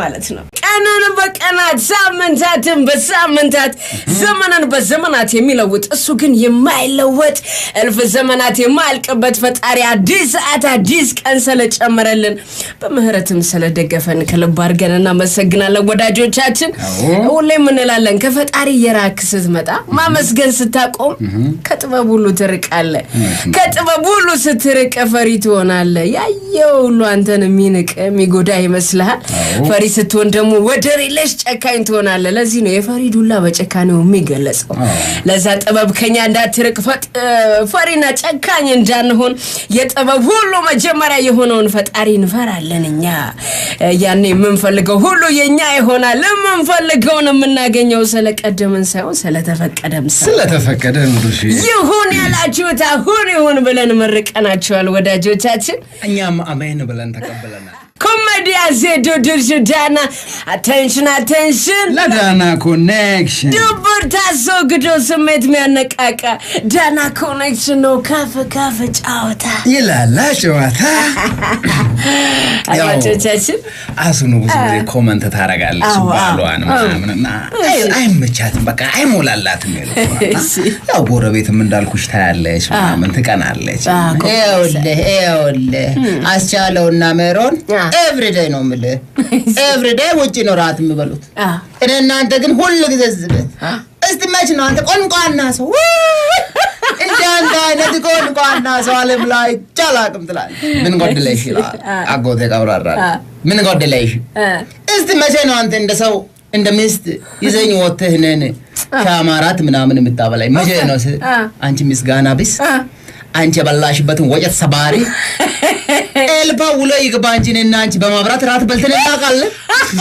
ማለት ነው። ቀንን በቀናት ሳምንታትን በሳምንታት ዘመንን በዘመናት የሚለውጥ እሱ ግን የማይለወጥ እልፍ ዘመናት የማያልቅበት ፈጣሪ አዲስ ሰዓት አዲስ ቀን ስለጨመረልን በምህረትም ስለደገፈን ከልብ አድርገን እናመሰግናለን ወዳጆቻችን። ሁሌም እንላለን ከፈጣሪ የራክ ስትመጣ ማመስገን ስታቆም ከጥበብ ሁሉ ትርቃለ። ከጥበብ ሁሉ ስትርቅ ፈሪ ትሆናለ። ያየው ሁሉ አንተን የሚንቅ የሚጎዳ ይመስልሃል። ፈሪ ስትሆን ደግሞ ወደር የለሽ ጨካኝ ትሆናለ። ለዚህ ነው የፈሪ ዱላ በጨካኔው የሚገለጸው። ለዛ ጥበብ ከኛ እንዳትርቅ ፈጥ- ፈሪና ጨካኝ እንዳንሆን የጥበብ ሁሉ መጀመሪያ የሆነውን ፈጣሪ እንፈራለን። እኛ ያኔ የምንፈልገው ሁሉ የኛ ይሆናል። የምንፈልገውን የምናገኘው ስለቀደምን ሳይሆን ስለተፈቀደም ሰ ስለተፈቀደ ሙሉሽ ይሁን ያላችሁት አሁን ይሁን ብለን መርቀናቸዋል ወዳጆቻችን። እኛም አሜን ብለን ተቀብለናል። ኮሜዲያ ዜዶ ድርሹ ዳና አቴንሽን አቴንሽን ለዳና ኮኔክሽን ድብር ታስወግዶ ስሜት የሚያነቃቃ ዳና ኮኔክሽን ነው። ካፍ ካፍ ጫወታ ይላላ ጨዋታ ያው አድማጮቻችን አስኑ ብዙ ጊዜ ኮመንት ታረጋለች አዎ፣ ባሏን አዎ። ምናምንና አይ- አይመቻትም፣ በቃ አይሞላላትም። ይሉና እሺ። ያው ጎረቤትም እንዳልኩሽ ታያለች ምናምን ትቀናለች። አዎ፣ ኮ- ይኸውልህ ይኸውልህ አስቻለውና ሜሮን አ። ኤቭሪዴይ ነው የምልህ። ኤቭሪዴይ ውጭ ነው ራት የሚበሉት። አ። እኔ እናንተ ግን ሁል ጊዜ ዝበት። እስቲ መች ነው አንተ ቆንቋና ሰው እንደ አንተ አይነት ቆንቋና ሰው ዓለም ላይ ቻላቅም ትላለህ። ምን ጎደለሽ ይላል አጎቴ ቀብራራ። ምን ጎደለሽ? አ። እስቲ መቼ ነው አንተ እንደ ሰው እንደ ሚስት ይዘኝ ወጥተህ እኔን ከአማራት ምናምን የምታበላኝ መቼ ነው? ስ- አ። አንቺ ምስጋና ቢስ አ። አንቺ የበላሽበትን ወጨት ሰባሪ ኤልፓ ውሎ ይግባ እንጂ እኔና አንቺ በማብራት ራት በልተን እናውቃለን።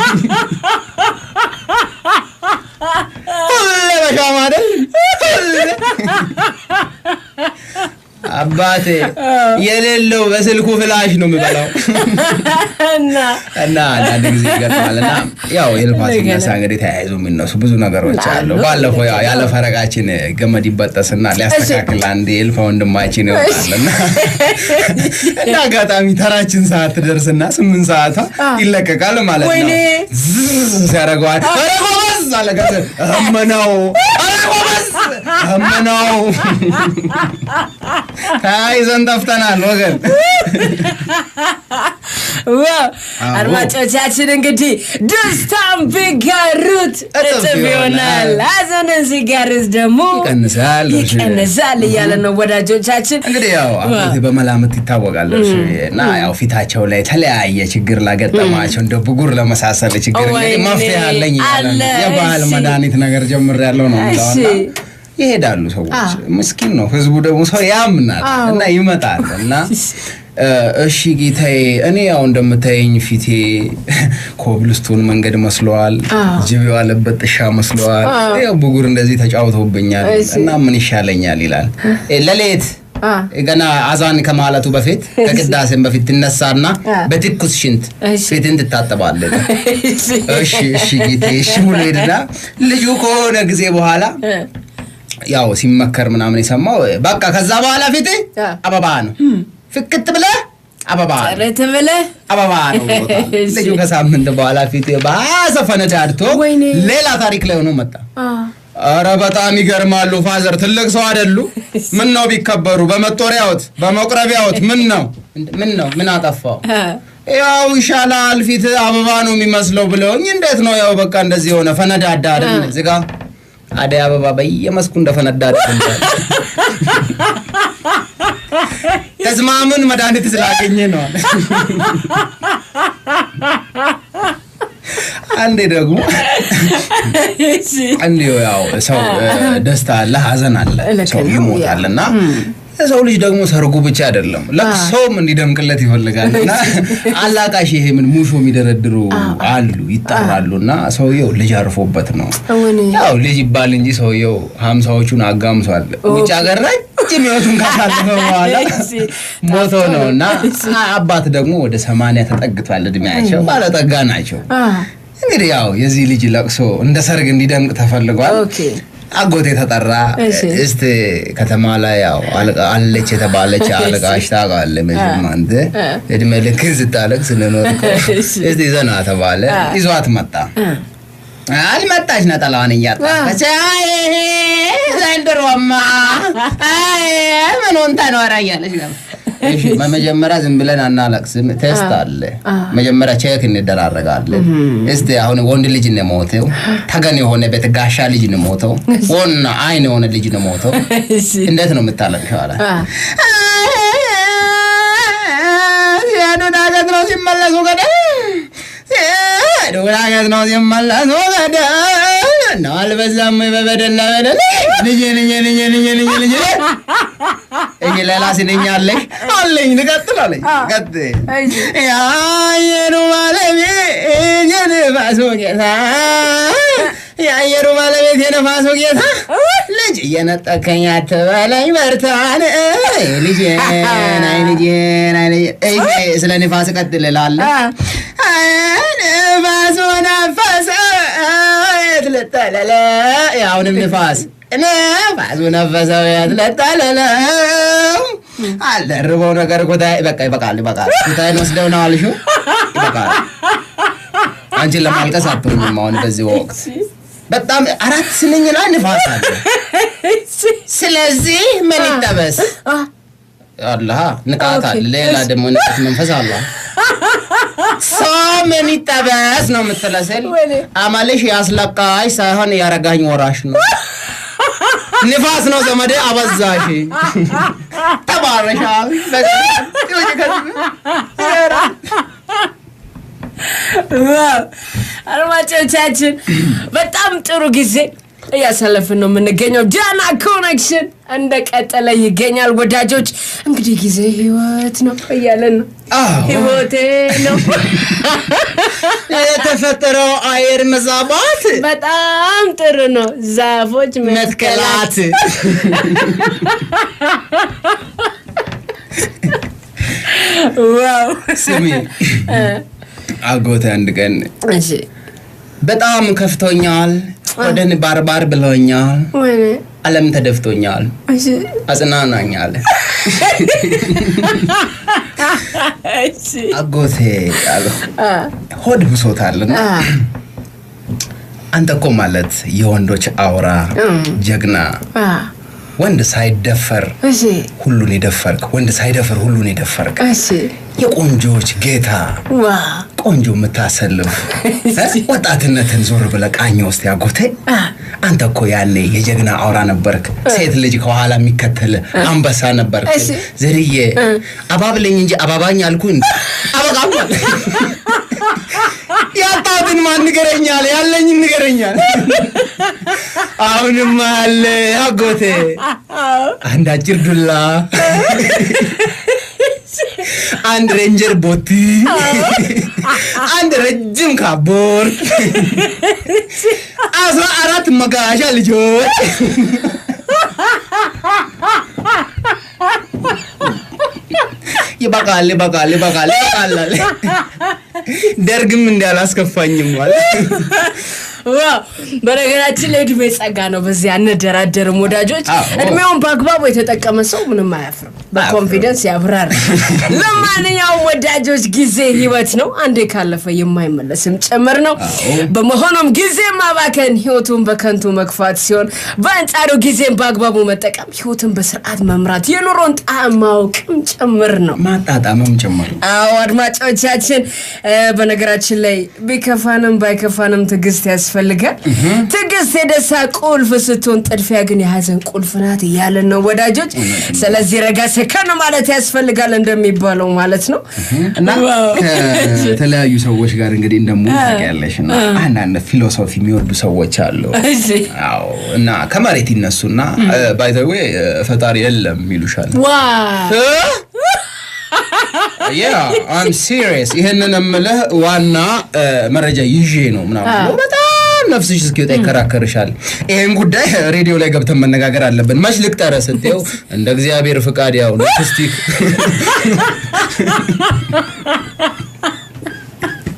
ሁሌ በሻማ አይደል? ሁሌ አባቴ የሌለው በስልኩ ፍላሽ ነው የሚበላው። እና እና አንዳንድ ጊዜ ይገጥማል እና ያው የልፋት ሲነሳ እንግዲህ ተያይዞ የሚነሱ ብዙ ነገሮች አሉ። ባለፈው ያው ያለ ፈረቃችን ገመድ ይበጠስና ሊያስተካክል አንድ የልፋ ወንድማችን ይወጣል እና እንደ አጋጣሚ ተራችን ሰዓት ትደርስና ስምንት ሰዓቷ ይለቀቃል ማለት ነው። ወይኔ! ዝዝ ሲያደርገዋል ኧረ ጎበዝ አለ ከዛ እመነው ኧረ ጎበዝ እመነው ተያይዘን ጠፍተናል ወገን። ዋው አድማጮቻችን እንግዲህ ደስታን ቢጋሩት እጥፍ እጥፍ ይሆናል፣ ይሆናል። ሀዘንን ሲጋሩት ደግሞ ይቀንሳል። ይቀንሳል እያለ ነው ወዳጆቻችን። እንግዲህ ያው አጎቴ በመላምት ይታወቃል እርሱ እና ያው ፊታቸው ላይ የተለያየ ችግር ላገጠማቸው እንደ ብጉር ለመሳሰል ችግር እንግዲህ ወይኔ፣ መፍትሄ አለኝ እያለ ነው። አለ፣ የባህል እሺ። መድኃኒት ነገር ጀምር ያለው ነው እሺ። የሚለውና ይሄዳሉ ሰዎች። ምስኪን ነው ህዝቡ ደግሞ ሰው ያምናል አዎ። እና ይመጣል እና እ፣ እሺ ጌታዬ፣ እኔ ያው እንደምታየኝ ፊቴ ኮብልስቶን መንገድ መስለዋል፣ ጅብ የዋለበት ጥሻ መስለዋል፣ ያው ብጉር እንደዚህ ተጫውተውብኛል እሺ። እና ምን ይሻለኛል ይላል እ፣ ሌሊት አ። ገና አዛን ከማለቱ በፊት ከቅዳሴም በፊት ትነሳና አ። በትኩስ ሽንት እሺ። ፊትን ትታጠባለህ። እሺ። እሺ እሺ ጌቴ እሺ ብሎ ሄድና ልጁ ከሆነ ጊዜ በኋላ ያው ሲመከር ምናምን የሰማው በቃ ከዛ በኋላ ፊት አ። አበባ ነው ፍክት ብለህ አበባ ነው ጥርት ብለህ አበባ ነው ብሎታል። እሺ። ልጁ ከሳምንት በኋላ ፊት በአሰ ፈነዳድቶ ወይኔ። ሌላ ታሪክ ላይ ሆኖ መጣ። አ። ኧረ በጣም ይገርማሉ ፋዘር ትልቅ ሰው አይደሉ ምን ነው ቢከበሩ በመጦሪያዎት በመቁረቢያዎት ምን ነው እንደ- ምን ነው ምን አጠፋው? አ። ያው ይሻላል ፊት አበባ ነው የሚመስለው ብለውኝ እንዴት ነው ያው በቃ እንደዚህ የሆነ ፈነዳዳ አይደል እዚህ ጋ አደይ አበባ በየመስኩ እንደፈነዳ አይደል? ተስማምን መድኃኒት ስላገኘ ነው አለ። አንዴ ደግሞ እሺ። እንዲሁ ያው ሰው እ፣ ደስታ አለ ሀዘን አለ ልክ ሰው ነው፣ ይሞታል እና የሰው ልጅ ደግሞ ሰርጉ ብቻ አይደለም ለቅሶም እንዲደምቅለት ይፈልጋል እና አላቃሽ ይሄ ምን ሙሾ የሚደረድሩ አሉ ይጠራሉ እና ሰውየው ልጅ አርፎበት ነው እውኔ። ያው ልጅ ይባል እንጂ ሰውየው ሀምሳዎቹን አጋምሷል ውጭ ሀገር ረጅም ህይወቱን ካሳለፈ በኋላ እሺ። ሞቶ ነው እና አባት ደግሞ ወደ ሰማንያ ተጠግቷል እድሜያቸው ባለጠጋ ናቸው አ። እንግዲህ ያው የዚህ ልጅ ለቅሶ እንደ ሰርግ እንዲደምቅ ተፈልጓል ኦኬ። አጎቴ ተጠራ። እሺ። እስቲ ከተማ ላይ ያው አለቃ- አለች የተባለች አለቃሽ ታውቃለህ መቼም አንተ እድሜ ልክን ስታለቅስ ስለኖርከው እሺ። እስቲ ዘና ተባለ። ይዟት መጣ። አልመጣች ነጠላዋን እያጣች አይ ዘንድሮማ አይ ምኑን ተኖረ እያለች ነበር። እሺ መጀመሪያ ዝም ብለን አናለቅስም። ቴስት አለ። መጀመሪያ ቼክ እንደራረጋለን። እስቲ አሁን ወንድ ልጅ ነው ሞተው፣ ተገን የሆነ ቤት ጋሻ ልጅ ነው ሞተው፣ ወና አይን የሆነ ልጅ ነው ሞተው። እሺ እንዴት ነው የምታለቅሽው? አለ አ፣ ዱዳገት ነው ሲመለሱ ገደ ዱዳገት ነው ሲመለሱ ገደ ነው አልበዛም ወይ በበደል በደል ልጄ ልጄ ልጄ ልጄ ልጄ ልጄ እኔ ሌላ ሲነኛ አለሽ አለኝ ልቀጥል አለኝ ቀጥል እሺ። የአየሩ ባለቤት የነፋሱ ጌታ የአየሩ ባለቤት የነፋሱ ጌታ ልጅ እየነጠከኝ አትበለኝ በርታን ልጄን አይ ልጄን አይ ልጄን እይ ስለ ንፋስ ቀጥል እላለሁ ንፋሱ ነፈሰ የት ልጠለለ አሁንም ንፋስ ነፋሱ ነፈሰ የት ልጠለለ አልደርበው ነገር ኩታይ በቃ ይበቃል ይበቃል ኩታይን ወስደው ነው አልሽው ይበቃል አንቺን ለማልቀስ አትሆኝም አሁን በዚህ ወቅት በጣም አራት ስንኝ ላይ ንፋስ አለ ስለዚህ ምን ይጠበስ አ፣ አለ ንቃት አለ ሌላ ደግሞ ንቃት መንፈስ አለ ሰው ምን ይጠበስ ነው የምትለስል ወይኔ። አመልሽ ያስለቃሽ ሳይሆን ያረጋኝ ወራሽ ነው ንፋስ ነው ዘመዴ አበዛሽ ተባረሻል ዋው! አድማጮቻችን በጣም ጥሩ ጊዜ እያሳለፍን ነው የምንገኘው። ዳና ኮኔክሽን እንደቀጠለ ይገኛል። ወዳጆች እንግዲህ ጊዜ ህይወት ነው እያለን ነው። አዎ። ህይወቴ ነው የተፈጠረው አየር መዛባት በጣም ጥሩ ነው። ዛፎች መትከላት መትከላት ዋው! ስሚ አጎቴ አንድ ቀን እሺ በጣም ከፍቶኛል፣ ወደን ባርባር ብሎኛል፣ ወይኔ ዓለም ተደፍቶኛል፣ እሺ አጽናናኛል። እሺ አጎቴ አለሁ አ ሆድ ብሶታልና አ አንተ እኮ ማለት የወንዶች አውራ ጀግና፣ አ ወንድ ሳይደፈር እሺ ሁሉን የደፈርክ፣ ወንድ ሳይደፈር ሁሉን የደፈርክ፣ እሺ የቆንጆች ጌታ ዋ ቆንጆ የምታሰልፍ እ? ወጣትነትን ዞር ብለህ ቃኝ ውስጥ ያጎቴ አንተ እኮ ያኔ የጀግና አውራ ነበርክ። ሴት ልጅ ከኋላ የሚከተል አንበሳ ነበርክ። እሺ። ዝርዬ አባብለኝ እንጂ አባባኝ አልኩ እንዲ አበቃም ያጣትን ማን ንገረኛል? ያለኝን ንገረኛል። አሁንም አለ አጎቴ አንድ አጭር ዱላ አንድ ሬንጀር ቦቲ አንድ ረጅም ካቦርት አስራ አራት መጋሻ ልጆች ይበቃል ይበቃል ይበቃል ይበቃል አለ። ደርግም እንዳላስከፋኝም ማለት ዋው በነገራችን ላይ እድሜ ጸጋ ነው። በዚህ አንደራደርም ወዳጆች። አዎ። እድሜውን በአግባቡ የተጠቀመ ሰው ምንም አያፍርም፣ በኮንፊደንስ ያብራር። ለማንኛውም ወዳጆች ጊዜ ህይወት ነው፣ አንዴ ካለፈ የማይመለስም ጭምር ነው። አዎ። በመሆኑም ጊዜ ማባከን ህይወቱን በከንቱ መግፋት ሲሆን፣ በአንጻሩ ጊዜን በአግባቡ መጠቀም ህይወትን በስርዓት መምራት የኑሮን ጣዕም ማወቅም ጭምር ነው። ማጣጣምም ጭምር አዎ አድማጮቻችን፣ እ፣ በነገራችን ላይ ቢከፋንም ባይከፋንም ትዕግስት ያስፈልጋል። ትዕግስት የደስታ ቁልፍ ስትሆን፣ ጥድፊያ ግን የሀዘን ቁልፍ ናት እያለን ነው ወዳጆች። ስለዚህ ረጋ ሰከን ማለት ያስፈልጋል እንደሚባለው ማለት ነው። እና ዋው። ከተለያዩ ሰዎች ጋር እንግዲህ እንደሙሉ ታውቂያለሽ እና አንዳንድ ፊሎሶፊ የሚወዱ ሰዎች አሉ። እሺ አዎ እና ከመሬት ይነሱና ባይዘዌ ፈጣሪ የለም ይሉሻል። ዋ ያ አም ሲሪየስ ይህንን የምልህ ዋና እ፣ መረጃ ይዤ ነው ምናምን ብሎ በጣም ነፍስሽ እስኪወጣ ይከራከርሻል። ይህን ጉዳይ ሬዲዮ ላይ ገብተን መነጋገር አለብን። መች ልቅጠረ ስትው እንደ እግዚአብሔር ፍቃድ ያው ሊፕስቲክ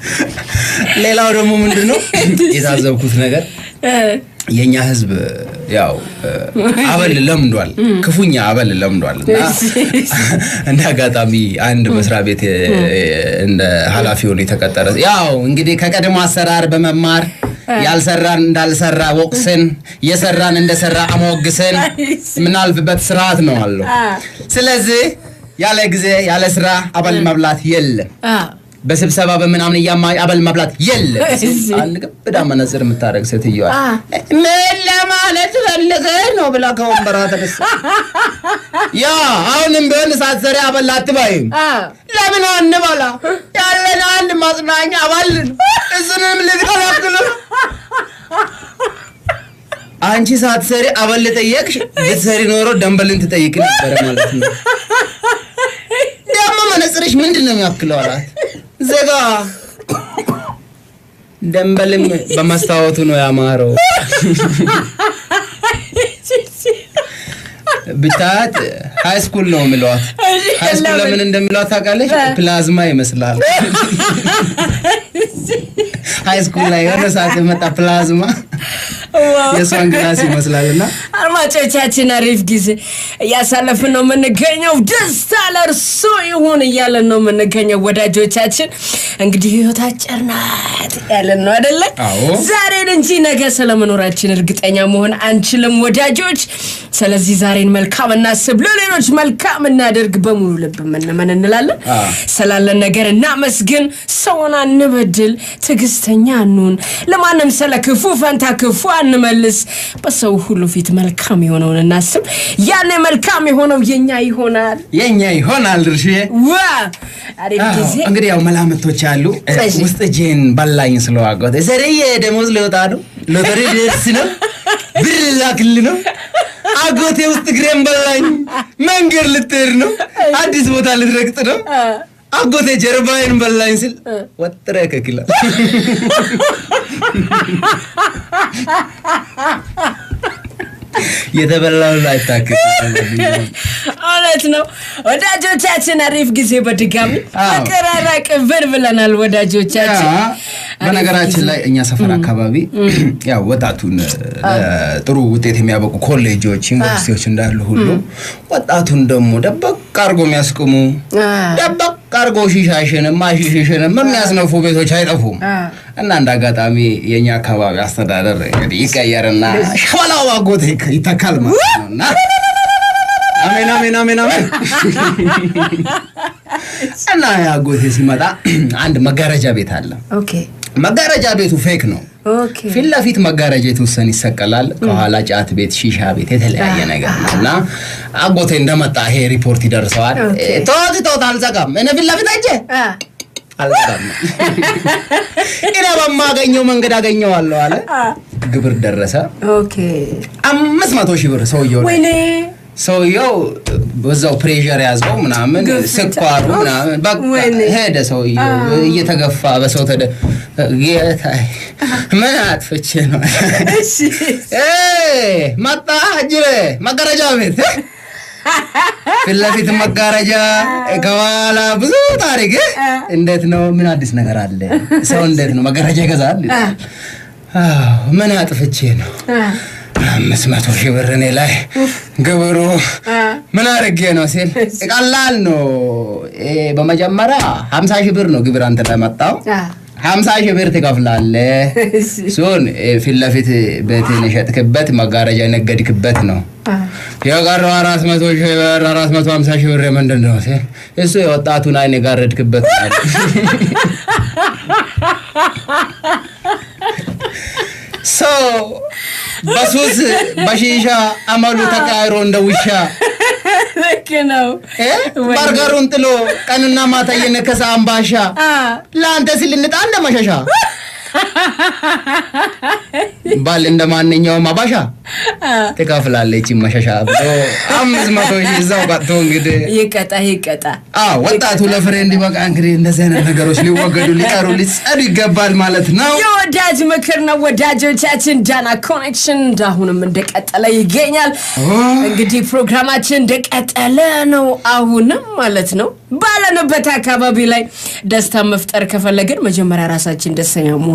ሌላው ደግሞ ምንድን ነው የታዘብኩት ነገር እ፣ የእኛ ህዝብ ያው እ፣ አበል ለምዷል፣ ክፉኛ አበል ለምዷል እና እንደ አጋጣሚ አንድ መስሪያ ቤት እ፣ እንደ ኃላፊ ሆኖ የተቀጠረ ያው እንግዲህ ከቀድሞ አሰራር በመማር ያልሰራን እንዳልሰራ ወቅስን የሰራን እንደሰራ አሞግስን የምናልፍበት ስርዓት ነው አለው። ስለዚህ ያለ ጊዜ ያለ ስራ አበል መብላት የለም። አ፣ በስብሰባ በምናምን እያማ አበል መብላት የለም። አንድ ግብዳ መነጽር የምታደርግ ሴትዮዋ አ፣ ምን ለማለት ፈልገህ ነው ብላ ከወንበሯ ተነሳ። ያ አሁንም ቢሆን ሳትሰሪ አበል አትበይም። አ፣ ለምን አንበላ? ያለን አንድ ማጽናኛ አባል እሱንም ልትከለክሉ አንቺ ሳትሰሪ አበል ጠየቅሽ። ብትሰሪ ኖሮ ደንበልን ትጠይቅ ነበረ ማለት ነው። ደግሞ መነጽርሽ ምንድን ነው የሚያክለው አላት። ዘጋ ደንበልም በመስታወቱ ነው ያማረው። ብታያት ሃይ ስኩል ነው የሚለዋት። ሃይ ስኩል ለምን እንደሚለዋት ታውቃለች? ፕላዝማ ይመስላል። ሃይ ስኩል ላይ የሆነ ሰዓት የመጣ ፕላዝማ የእሷን ግላስ ይመስላል እና አድማጮቻችን አሪፍ ጊዜ እያሳለፍን ነው የምንገኘው። ደስታ ለእርሶ ይሁን እያለን ነው የምንገኘው ወዳጆቻችን። እንግዲህ ህይወት አጭር ናት ያለን ነው አደለ? አዎ። ዛሬን እንጂ ነገ ስለመኖራችን እርግጠኛ መሆን አንችልም ወዳጆች። ስለዚህ ዛሬን መልካም እናስብ፣ ለሌሎች መልካም እናደርግ፣ በሙሉ ልብ ምንምን እንላለን። አ። ስላለን ነገር እናመስግን፣ ሰውን አንበድል፣ ትዕግስተኛ እንሁን፣ ለማንም ስለ ክፉ ፈንታ ክፉ አንመልስ፣ በሰው ሁሉ ፊት መልካም የሆነውን እናስብ። ያኔ መልካም የሆነው የኛ ይሆናል። የኛ ይሆናል ድርሽዬ። ዋ አሪፍ አዎ፣ ጊዜ እንግዲህ ያው መላምቶች አሉ። እ፣ እሺ። ውስጥ እጄን በላኝ ስለዋጎት ዘርዬ ደሞዝ ሊወጣ ነው፣ ሎተሪ ደርስ ነው፣ ብር ላክል ነው። አጎቴ ውስጥ እግሬን በላኝ፣ መንገድ ልትሄድ ነው፣ አዲስ ቦታ ልትረግጥ ነው። አጎቴ ጀርባዬን በላኝ ስል ወጥረ ከክላ የተበላውን አይታክም። እውነት ነው ወዳጆቻችን፣ አሪፍ ጊዜ በድጋሚ አዎ። አቀራራቅብን ብለናል ወዳጆቻችን። ያ፣ በነገራችን ላይ እኛ ሰፈር አካባቢ ያው ወጣቱን ጥሩ ውጤት የሚያበቁ ኮሌጆች፣ ዩኒቨርሲቲዎች እንዳሉ ሁሉ ወጣቱን ደግሞ ደበቅ አርጎ የሚያስቅሙ ደበቅ አርጎ ሺሻሽንም ማሽሽሽንም የሚያስነፉ ቤቶች አይጠፉም። እና እንደ አጋጣሚ የእኛ አካባቢ አስተዳደር እንግዲህ ይቀየርና ሸበላው አጎቴ ይተካል ማለት ነው እና አሜን አሜን አሜን አሜን እና የአጎቴ ሲመጣ አንድ መጋረጃ ቤት አለ። ኦኬ መጋረጃ ቤቱ ፌክ ነው። ኦኬ ፊት ለፊት መጋረጃ የተወሰነ ይሰቀላል። ከኋላ ጫት ቤት፣ ሺሻ ቤት፣ የተለያየ ነገር ነው እና አጎቴ እንደመጣ ይሄ ሪፖርት ይደርሰዋል። ኦኬ። ቶት ቶት አልዘጋም። እኔ ፊት ለፊት አጀ አ፣ አልዘጋም። እኔ በማገኘው መንገድ አገኘዋለሁ አለ። ግብር ደረሰ። ኦኬ አምስት መቶ ሺህ ብር ሰውየው ላይ ወይኔ ሰውየው በዛው ፕሬዠር ያዘው ምናምን ግፊት። ስኳሩ ምናምን በቃ ወይኔ። ሄደ ሰውየው እየተገፋ በሰው ተደ ጌታዬ ምን አጥፍቼ ነው እሺ እ መጣ እጅሬ መጋረጃ ቤት ፊት ለፊት መጋረጃ ከኋላ ብዙ ታሪክ እንዴት ነው ምን አዲስ ነገር አለ ሰው እንዴት ነው መጋረጃ ይገዛል አዎ ምን አጥፍቼ ነው አ፣ አምስት መቶ ሺህ ብር እኔ ላይ ግብሩ ምን አድርጌ ነው ሲል ቀላል ነው። ይሄ በመጀመሪያ ሀምሳ ሺህ ብር ነው ግብር አንተ ላይ መጣው። አ፣ ሀምሳ ሺህ ብር ትከፍላለህ። እሺ እሱን ፊት ለፊት ቤትን የሸጥክበት መጋረጃ የነገድክበት ነው። አ፣ የቀረው አራት መቶ ሺህ ብር አራት መቶ ሀምሳ ሺህ ብር ምንድን ነው ሲል እሱ የወጣቱን አይን የጋረድክበት ነው አለ። ሰው በሱስ በሺሻ አመሉ ተቃይሮ እንደ ውሻ ልክ ነው እ? በርገሩን ጥሎ ቀንና ማታ እየነከሰ አምባሻ አ፣ ለአንተ ሲል እንጣ እንደ መሸሻ ባል እንደ ማንኛውም አባሻ ትከፍላለች መሸሻ ብሎ አምስት መቶ ሺህ እዛው ቀጥቶ እንግዲህ ይቀጣ ይቀጣ አዎ ወጣቱ ለፍሬ እንዲበቃ እንግዲህ እንደዚህ አይነት ነገሮች ሊወገዱ ሊቀሩ ሊጸዱ ይገባል ማለት ነው። የወዳጅ ምክር ነው ወዳጆቻችን። ዳና ኮኔክሽን እንዳሁንም እንደቀጠለ ይገኛል። እንግዲህ ፕሮግራማችን እንደቀጠለ ነው አሁንም ማለት ነው። ባለንበት አካባቢ ላይ ደስታ መፍጠር ከፈለግን መጀመሪያ ራሳችን ደስተኛ መሆን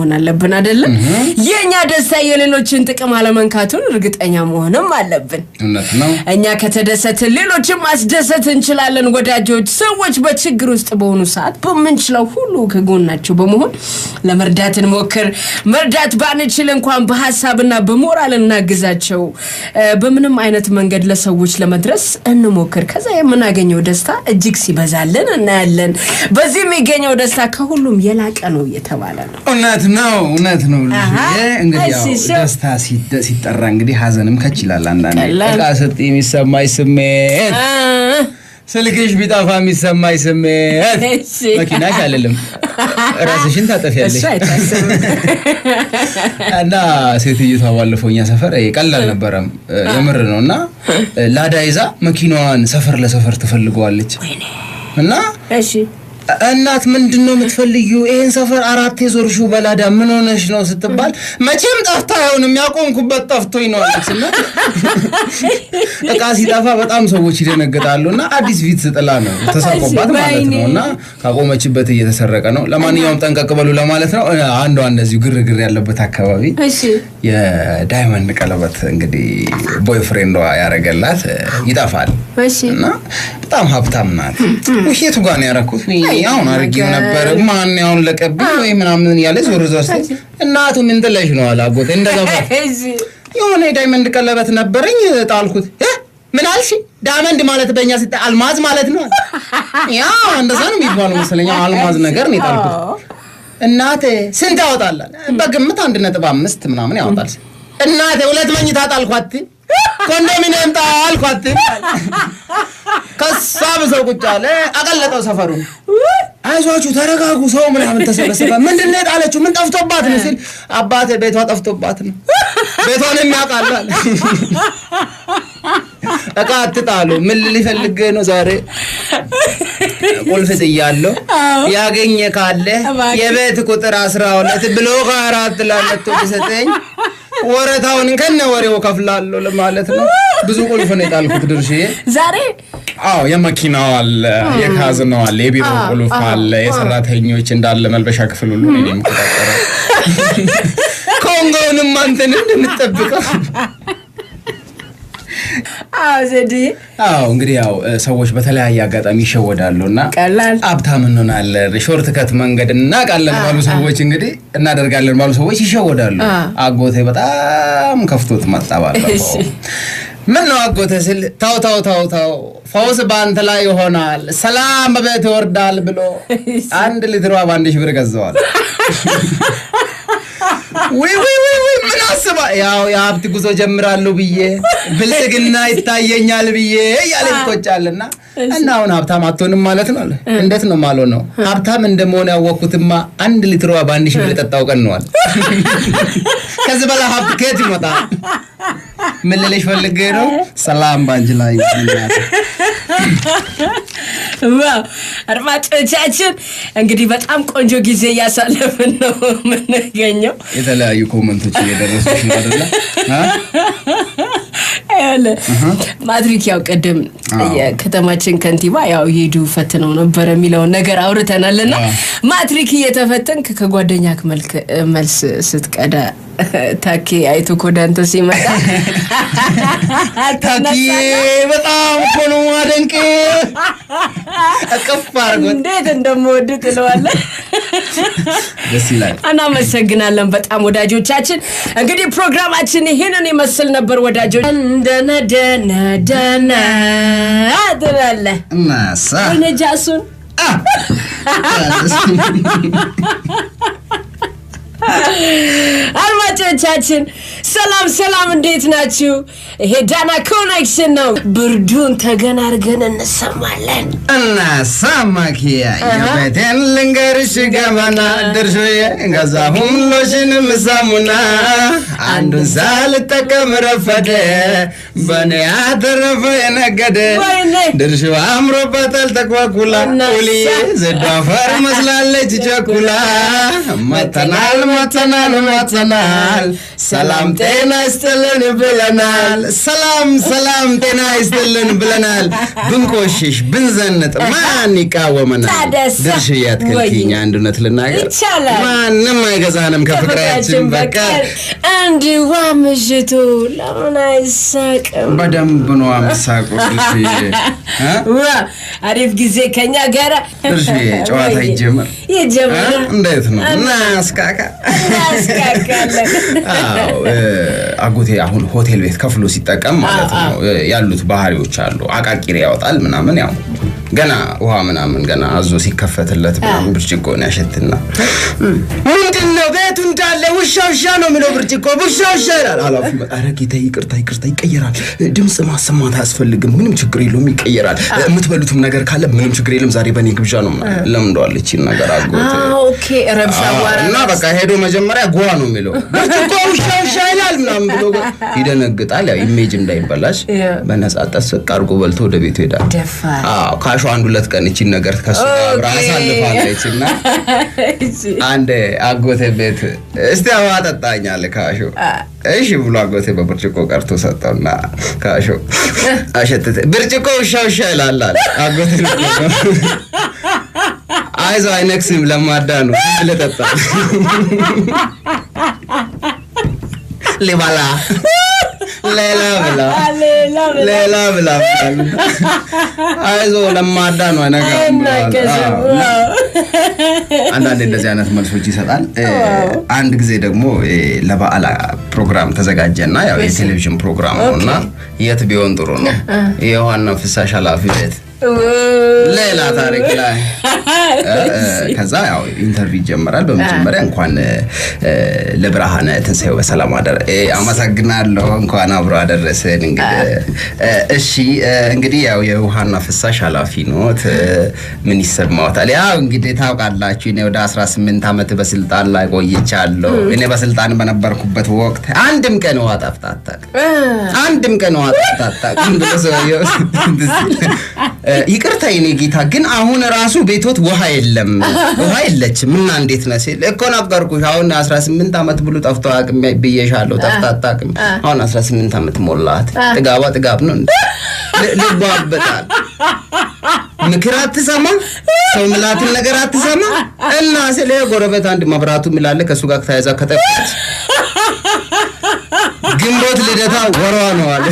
መሆን አለብን አይደለም? የእኛ ደስታ የሌሎችን ጥቅም አለመንካቱን እርግጠኛ መሆንም አለብን። እውነት ነው። እኛ ከተደሰትን ሌሎችን ማስደሰት እንችላለን። ወዳጆች፣ ሰዎች በችግር ውስጥ በሆኑ ሰዓት በምንችለው ሁሉ ከጎናቸው በመሆን ለመርዳት እንሞክር። መርዳት ባንችል እንኳን በሀሳብና በሞራል እናግዛቸው። እ፣ በምንም አይነት መንገድ ለሰዎች ለመድረስ እንሞክር። ከዛ የምናገኘው ደስታ እጅግ ሲበዛልን እናያለን። በዚህ የሚገኘው ደስታ ከሁሉም የላቀ ነው እየተባለ ነው። እውነት ነው። እውነት ነው። ልጅ አሃ። እንግዲህ ያው እሺ፣ እሺ። ደስታ ሲደ- ሲጠራ እንግዲህ ሀዘንም ከች ይላል። አንዳንዴ ቀላል። ዕቃ ስጥ የሚሰማኝ ስሜት አ፣ ስልክሽ ቢጠፋ የሚሰማኝ ስሜት እሺ። መኪናሽ አልልም ራስሽን ታጠፊያለሽ እሱ አይታሰብም። እና ሴትዮቷ ባለፈው እኛ ሰፈር ይሄ ቀላል አልነበረም የምር ነው እና ላዳ ይዛ መኪናዋን ሰፈር ለሰፈር ትፈልገዋለች እና እሺ እናት ምንድን ነው የምትፈልጊው? ይህን ሰፈር አራት የዞርሽው በላዳ ምን ሆነሽ ነው ስትባል መቼም ጠፍታ አይሆንም ያቆምኩበት ጠፍቶኝ ነው አለች። እና እቃ ሲጠፋ በጣም ሰዎች ይደነግጣሉ። እና አዲስ ፊት ስጥላ ነው ተሰርቆባት ማለት ነው። እና ካቆመችበት እየተሰረቀ ነው። ለማንኛውም ጠንቀቅ በሉ ለማለት ነው። አንዷ እንደዚሁ ግርግር ያለበት አካባቢ እሺ የዳይመንድ ቀለበት እንግዲህ ቦይፍሬንዷ ያደረገላት ይጠፋል እሺ እና በጣም ሀብታም ናት። ውሸቱ ጋር ነው ያደረኩት ወይ አሁን አድርጌው ነበረ ማን ያሁን ለቀብኝ ወይ ምናምን እያለ ዞር ዞር ስትል እናቱ ምን ጥለሽ ነው አለ አጎቴ። እንደገባ እሺ የሆነ የዳይመንድ ቀለበት ነበረኝ ጣልኩት። እ? ምን አልሽ? ዳይመንድ ማለት በእኛ ሲታ አልማዝ ማለት ነው። ያ እንደዛ ነው የሚባለው መሰለኝ። አልማዝ ነገር ነው የጣልኩት። እናቴ ስንት ያወጣላል? በግምት አንድ ነጥብ አምስት ምናምን ያወጣል። እናቴ ሁለት መኝታ ጣልኳት፣ ኮንዶሚኒየም ጣልኳት። ከሳ ብሰው ቁጭ አለ። አቀለጠው ሰፈሩን። አይዟችሁ ተረጋጉ፣ ሰው ምናምን ተሰበሰበ። ምንድን ነው የጣለችው? ምን ጠፍቶባት ነው ሲል አባቴ ቤቷ ጠፍቶባት ነው። ቤቷን የሚያውቃል አለ። እቃ አትጣሉ። ምን ሊፈልግ ነው ዛሬ? ቁልፍ ጥያለሁ። ያገኘ ካለ እባክህ። የቤት ቁጥር አስራ ሁለት ብሎ ከአራት ላለቶ ቢሰጠኝ ወረታውን ከነ ወሬው ከፍላለሁ ለማለት ነው። ብዙ ቁልፍ ነው የጣልኩት ድርሽዬ። ዛሬ አዎ የመኪናው አለ፣ የካዝናው አለ፣ የቢሮ ቁልፍ አለ፣ የሰራተኞች እንዳለ መልበሻ ክፍል ሁሉ እኔ ነኝ የምቆጣጠረው። ኮንጎውንም አንተን እንደምትጠብቀው አዎ ዘዴ አዎ እንግዲህ ያው እ፣ ሰዎች በተለያየ አጋጣሚ ይሸወዳሉ እና ቀላል ሀብታም እንሆናለን ሾርት ከት መንገድ እናውቃለን ባሉ ሰዎች እንግዲህ እናደርጋለን ባሉ ሰዎች ይሸወዳሉ። አ። አጎቴ በጣም ከፍቶት መጣ ባለፈው። እሺ። ምን ነው አጎቴ ስል ተው ተው ተው ተው ፈውስ በአንተ ላይ ይሆናል ሰላም በቤት ይወርዳል ብሎ አንድ ሊትሯ በአንድ ሺህ ብር ገዘዋል። ውይ ውይ ውይ ውይ ምን አስባ ያው የሀብት ጉዞ ጀምራለሁ ብዬ ብልጽግና ይታየኛል ብዬ እያለ ይቆጫልና እና አሁን ሀብታም አትሆንም ማለት ነው አለ። እንዴት ነው ማለው ነው ሀብታም እንደመሆን ያወቅኩትማ አንድ ሊትሯ በአንድ ሺህ ብር የጠጣው ቀን ነዋል። ከዚህ በላይ ሀብት ከየት ይመጣል? ምን ልልሽ ፈልጌ ነው ሰላም ባንቺ ላይ ይሁን። ዋው አድማጮቻችን እንግዲህ በጣም ቆንጆ ጊዜ እያሳለፍን ነው የምንገኘው። የተለያዩ ኮመንቶች እየደረሱሽ ነው አይደለ? አ? ይኸውልህ ማትሪክ ያው ቅድም አዎ። የከተማችን ከንቲባ ያው ሄዱ ፈትነው ነበረ የሚለውን ነገር አውርተናል እና አዎ። ማትሪክ እየተፈተንክ ከጓደኛ መልክ መልስ ስትቀዳ ታኬ አይቶ ኮዳንተ ሲመጣ ታኪዬ በጣም እኮ ነው ማደንቅ እቅፍ አድርጎት እንዴት እንደምወድ ትለዋለህ። ደስ ይላል። እናመሰግናለን በጣም ወዳጆቻችን። እንግዲህ ፕሮግራማችን ይሄንን ይመስል ነበር ወዳጆች። ደነ ደነ ደነ ትላለህ እናሳ አይነ ጃሱን አድማጮቻችን ሰላም ሰላም፣ እንዴት ናችሁ? ይሄ ዳና ኮኔክሽን ነው። ብርዱን ተገን አድርገን እንሰማለን። እናሳ ማኪያ የቤቴን ልንገርሽ ገመና ድርሾዬ ገዛሁም ሎሽንም ሳሙና አንዱን ሳልጠቀም ረፈደ በኔ ያተረፈ የነገደ ወይኔ! ድርሾ አምሮበታል ተኳኩላ እናሳ! ቁልዬ ዘዶ አፈር መስላለች ቸኩላ መተናል መተናል መተናል ሰላም ጤና ይስጥልን ብለናል ሰላም ሰላም ጤና ይስጥልን ብለናል ብንቆሽሽ ብንዘንጥ ማን ይቃወመናል ታደሰ! ድርሽዬ አትከልኪኝ ወይኔ! አንድ እውነት ልናገር ይቻላል። ማንም አይገዛንም ከፍቅራችን በቀር እንዲዋ ምሽቱ ለምን አይሳቅም? በደንብ ነው አምሳቁት እሺ እ? ዋ አሪፍ ጊዜ ከኛ ጋር እሺ ጨዋታ ይጀመር እ? ይጀምር። እንዴት ነው እናስካካ እናስካካለን። አዎ እ፣ አጎቴ አሁን ሆቴል ቤት ከፍሎ ሲጠቀም ማለት ነው እ፣ ያሉት ባህሪዎች አሉ። አቃቂር ያወጣል ምናምን ያው ገና ውሃ ምናምን ገና አዞ ሲከፈትለት ምናምን ብርጭቆን ያሸትና ምንድን ነው ቤቱ እንዳለ ውሻ ውሻ ነው የሚለው ብርጭቆ ውሻ ውሻ ይላል። ኃላፊ ኧረ ጌታ ይቅርታ ይቅርታ ይቀየራል። ድምፅ ማሰማት አያስፈልግም። ምንም ችግር የለውም ይቀየራል። የምትበሉትም ነገር ካለ ምንም ችግር የለም። ዛሬ በእኔ ግብዣ ነው ምናምን ለምደዋል ይቺን ነገር አጎቴ አዎ፣ ኦኬ ረብሻ አዎ፣ አዋራ እና በቃ ሄዶ መጀመሪያ ጓ ነው የሚለው ብርጭቆ ውሻ ውሻ ይላል ምናምን ብሎ ይደነግጣል። ያው ኢሜጅ እንዳይበላሽ ያ። በነጻ ጠስቅ አድርጎ በልቶ ወደ ቤቱ ይሄዳል። ደፋር አዎ ካሹ አንድ ሁለት ቀን እቺን ነገር ከሱ ጋር አብራ ኦኬ። አሳልፋለች እና አንድ አጎቴ ቤት እስቲ አበባ ጠጣኝ አለ ካሾ። እሺ ብሎ አጎቴ በብርጭቆ ቀርቶ ሰጠውና ካሾ አሸተተ። ብርጭቆ ውሻ ውሻ ይላል አለ አጎቴ አይዞ አይነክስም፣ ለማዳ ነው ብለህ ጠጣ ሊበላ ሌላ ብላ ሌላ ብላ ሌላ ብላ አይዞ ለማዳ ነው አይነካም ብለዋል። አይናገስም። አዎ። ዋው። አንዳንድ እንደዚህ አይነት መልሶች ይሰጣል። እ፣ አንድ ጊዜ ደግሞ እ፣ ለበዓል ፕሮግራም ተዘጋጀና ያው የቴሌቪዥን ፕሮግራም ነው እና የት ቢሆን ጥሩ ነው የውሃና ፍሳሽ ኃላፊ ቤት ሌላ ታሪክ ላይ እ፣ እ፣ ከዛ ያው ኢንተርቪው ይጀምራል። በመጀመሪያ እንኳን እ፣ ለብርሃነ ትንሣኤው በሰላም አደረ እ፣ አመሰግናለሁ። እንኳን አብሮ አደረሰን። እንግዲህ እ፣ እሺ እ፣ እንግዲህ ያው የውሃና ፍሳሽ ኃላፊ ኖት እ፣ ምን ይሰማዎታል? ያው እንግዲህ ታውቃላችሁ እኔ ወደ 18 ዓመት በስልጣን ላይ ቆይቻለሁ። እኔ በስልጣን በነበርኩበት ወቅት አንድም ቀን ውሃ ጠፍታ አታውቅም። አንድም ቀን ውሃ ጠፍታ አታውቅም ብሎ ሰውየው እ፣ ይቅርታ የኔ ጌታ ግን አሁን ራሱ ቤቶት ውሃ የለም ውሃ የለችም እና እንዴት ነው ሲል እኮ ነገርኩሽ አሁን 18 ዓመት ብሎ ጠፍቶ አያውቅም ብዬሻለሁ ጠፍታ አታውቅም አሁን 18 ዓመት ሞላት ጥጋቧ ጥጋብ ነው እንዴ ል- ልቧ ያበጣል ምክር አትሰማ ሰው ምላትን ነገር አትሰማ እና ስለ ጎረቤት አንድ መብራቱ ሚላለ ከእሱ ጋር ተያይዛ ከጠፋች ግንቦት ልደታ ወሯ ነው አለ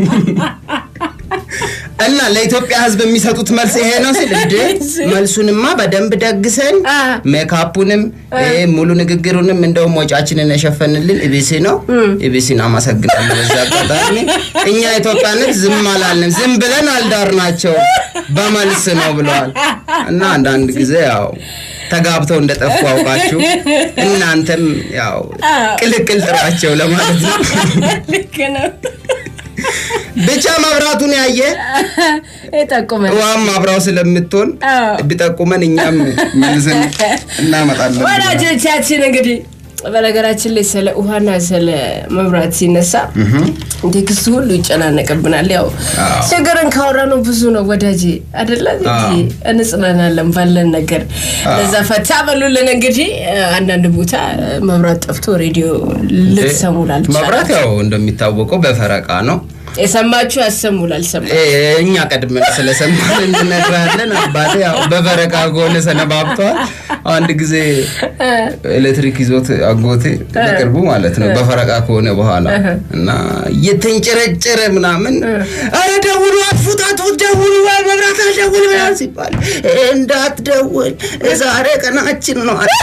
እና ለኢትዮጵያ ሕዝብ የሚሰጡት መልስ ይሄ ነው ሲል እንደ መልሱንማ በደንብ ደግሰን አ። ሜካፑንም ይሄ ሙሉ ንግግሩንም እንደውም ወጫችንን የሸፈንልን ኢቢሲ ነው። ኢቢሲን አመሰግናለሁ። በዚህ አጋጣሚ እኛ ኢትዮጵያነት ዝም አላልንም፣ ዝም ብለን አልዳርናቸው በመልስ ነው ብለዋል። እና አንዳንድ ጊዜ ያው ተጋብተው እንደጠፉ አውቃችሁ እናንተም ያው ቅልቅል ጥሯቸው ለማለት ነው። ልክ ነው። ብቻ መብራቱን ያየ ይጠቁመን። ውሃም አብራው ስለምትሆን አዎ። ቢጠቁመን እኛም መልስን እናመጣለን። ወዳጆቻችን እንግዲህ በነገራችን ላይ ስለ ውሃና ስለ መብራት ሲነሳ ቴክስቱ ሁሉ ይጨናነቅብናል። ያው አዎ። ችግርን ካወራ ነው ብዙ ነው ወዳጅ አደለ አዎ። እንጽናናለን ባለን ነገር ለዛ ፈታ በሉልን። እንግዲህ አንዳንድ ቦታ መብራት ጠፍቶ ሬዲዮ ልትሰሙ ላልቻላችሁ መብራት ያው እንደሚታወቀው በፈረቃ ነው። የሰማችሁ ያሰሙ ላልሰማ እ፣ እኛ ቀድመን ስለሰማን እንነግራለን። አባቴ ያው በፈረቃ ከሆነ ሰነባብተዋል። አንድ ጊዜ ኤሌክትሪክ ይዞት አጎቴ በቅርቡ ማለት ነው በፈረቃ ከሆነ በኋላ እና እየተንጨረጨረ ምናምን አረ ደውሉ፣ አጥፉት፣ አጥፉት፣ ደውሉ፣ ወይ መብራት አልደውል ምናምን ሲባል እንዳትደውል ዛሬ ቀናችን ነው አለ።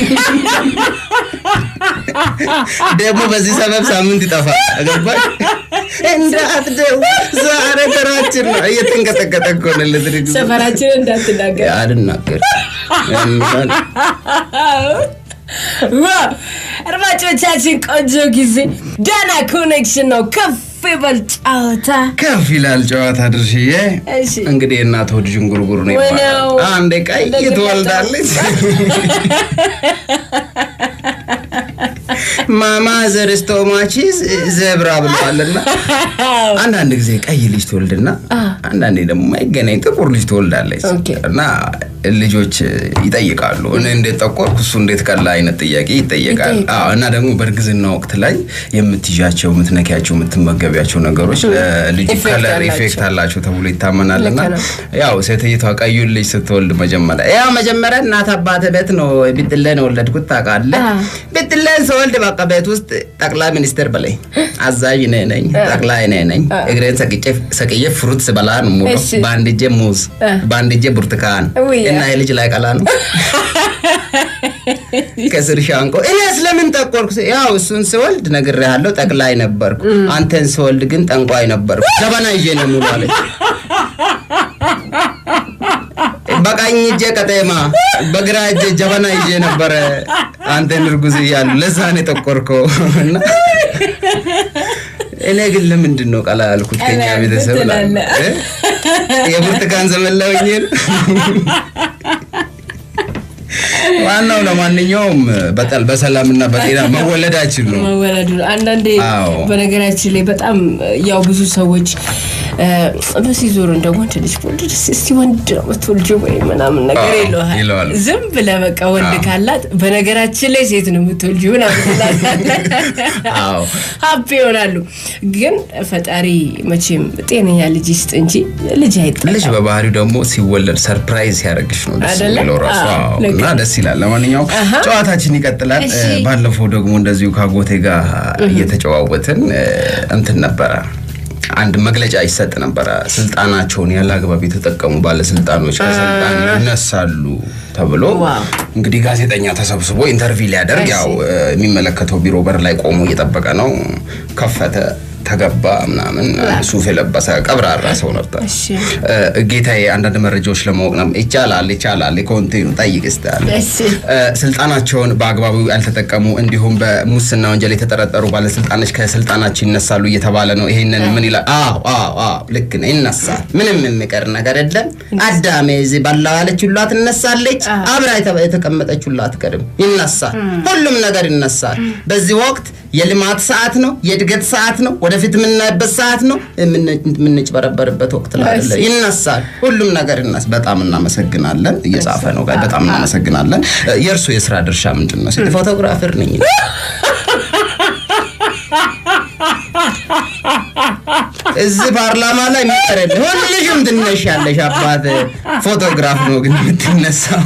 ደግሞ በዚህ ሰበብ ሳምንት ይጠፋል። ገባሽ? እንዳትደውል ዛሬ ቀናችን ነው። እየተንቀጠቀጠ እኮ ነው ኤሌክትሪክ ይዞት። ሰፈራችንን እንዳትናገር አልናገር ዋው! አድማጮቻችን ቆንጆ ጊዜ ደህና ኮኔክሽን ነው። ከፍ ይበል ጨዋታ። ከፍ ይላል ጨዋታ ድርሽዬ። እሺ። እንግዲህ እናት ሆድ ዥንጉርጉር ነው ወይኔው። ይባላል። አንዴ ቀይ እንደዚህ ትወልዳለች። ማማ ዘርስቶማቺስ ዘብራ ብለዋልና አንዳንድ ጊዜ ቀይ ልጅ ትወልድና አንዳንዴ ደግሞ ማይገናኝ ጥቁር ልጅ ትወልዳለች ኦኬ። እና ልጆች ይጠይቃሉ። እኔ እንዴት ጠቆርኩ እሱ እንዴት ቀላ አይነት ጥያቄ ይጠየቃል። ይጠይቃል። አዎ፣ እና ደግሞ በእርግዝና ወቅት ላይ የምትይዣቸው፣ የምትነኪያቸው፣ የምትመገቢያቸው ነገሮች ልጁ ኢፌክት ከለር አላቸው። ኢፌክት አላቸው ተብሎ ይታመናል። እና ልክ ነው። ያው ሴትይቷ ቀዩን ልጅ ስትወልድ መጀመሪያ ያው መጀመሪያ እናት አባት ቤት ነው ብትለን የወለድኩት ታውቃለህ። አዎ። ብትለን ስወልድ በቃ ቤት ውስጥ ጠቅላይ ሚኒስትር በላይ አዛዥ እኔ ነኝ፣ ጠቅላይ እኔ ነኝ። እግሬን ሰቅጬ- ሰቅዬ ፍሩት ስበላ ነው ሙሉ እሺ። በአንድ እጄ ሙዝ በአንድ እጄ ብርቱካን ውይ፣ እና የልጅ ላይ ቀላ ነው ከስር ሻንቆ እኔ ስለምን ጠቆርኩ? ስ- ያው እሱን ስወልድ ነግሬሃለሁ፣ ጠቅላይ ነበርኩ። አንተን ስወልድ ግን ጠንቋይ ነበርኩ። ጀበና ይዤ ነው ሙሉ አለች። በቀኝ እጄ ቀጤማ በግራ እጄ ጀበና ይዤ ነበረ አንተን እርጉዝ እያሉ ለዛ ነው የጠቆርከው። እና እኔ ግን ለምንድን ነው ቀላ ያልኩት? ከኛ ቀላ ቤተሰብ ያልኩት ላለ ትላለህ። የብርቱካን ዘመን ላይ ሆኜ ነው። ዋናው ለማንኛውም በጣም በሰላምና በጤና መወለዳችን ነው። መወለዱ ነው። አንዳንዴ አዎ። በነገራችን ላይ በጣም ያው ብዙ ሰዎች እ፣ በዚህ ዞር እንደ ወንድ ልጅ ወንድ ልጅ እስቲ ወንድ ነው የምትወልጂው ወይ ምናምን ነገር አዎ፣ ይለዋል። ይለዋል። ዝም ብለህ በቃ ወንድ አዎ። ካላት በነገራችን ላይ ሴት ነው የምትወልጂው ምናምን ትላለህ። አዎ። ሀፒ ይሆናሉ። ግን ፈጣሪ መቼም ጤነኛ ልጅ ይስጥ እንጂ ልጅ አይጠላም። ልጅ በባህሪው ደግሞ ሲወለድ ሰርፕራይዝ ሲያደርግሽ ነው ደስ አይደለ? የሚለው ራሱ አዎ፣ አዎ። ልክ እና ነው። ደስ ይላል። ለማንኛውም አሃ። ጨዋታችን ይቀጥላል። እሺ። እ፣ ባለፈው ደግሞ እንደዚሁ ከአጎቴ ጋር እየተጨዋወትን እ፣ እንትን ነበረ አንድ መግለጫ ይሰጥ ነበረ። ስልጣናቸውን ያለ አግባብ የተጠቀሙ ባለስልጣኖች ከስልጣን ይነሳሉ ተብሎ ዋው። እንግዲህ ጋዜጠኛ ተሰብስቦ ኢንተርቪው ሊያደርግ እሺ። ያው እ፣ የሚመለከተው ቢሮ በር ላይ ቆሞ እየጠበቀ ነው። ከፈተ፣ ተገባ ምናምን ሱፍ የለበሰ ቀብራራ ሰው ነበር። እሺ። እ፣ ጌታዬ አንዳንድ መረጃዎች ለማወቅ ነው። ይቻላል ይቻላል፣ ኮንቲኑ ጠይቅ ስታል እሺ። ስልጣናቸውን በአግባቡ ያልተጠቀሙ እንዲሁም በሙስና ወንጀል የተጠረጠሩ ባለስልጣኖች ከስልጣናቸው ይነሳሉ እየተባለ ነው። ይሄንን ምን ይላል? አዎ አዎ አዎ ልክ ነው፣ ይነሳል። ምንም የሚቀር ነገር የለም። አዳሜ እዚህ በላው ያለች ሁላ ትነሳለች። አብራ የተ- የተቀመጠች ሁላ አትቀርም። ይነሳል። ሁሉም ነገር ይነሳል። በዚህ ወቅት የልማት ሰዓት ነው፣ የእድገት ሰዓት ነው፣ ወደፊት የምናይበት ሰዓት ነው፣ የምን- የምንጭበረበርበት ወቅት ላይ አይደለም። ይነሳል። ሁሉም ነገር ይነስ። በጣም እናመሰግናለን። እየጻፈ ነው ጋር በጣም እናመሰግናለን። እ፣ የእርሱ የስራ ድርሻ ምንድን ነው? ሲል ፎቶግራፈር ነኝ። እዚህ ፓርላማ ላይ የሚቀርል ሁልሽም ትነሻለሽ። አባት ፎቶግራፍ ነው ግን የምትነሳው።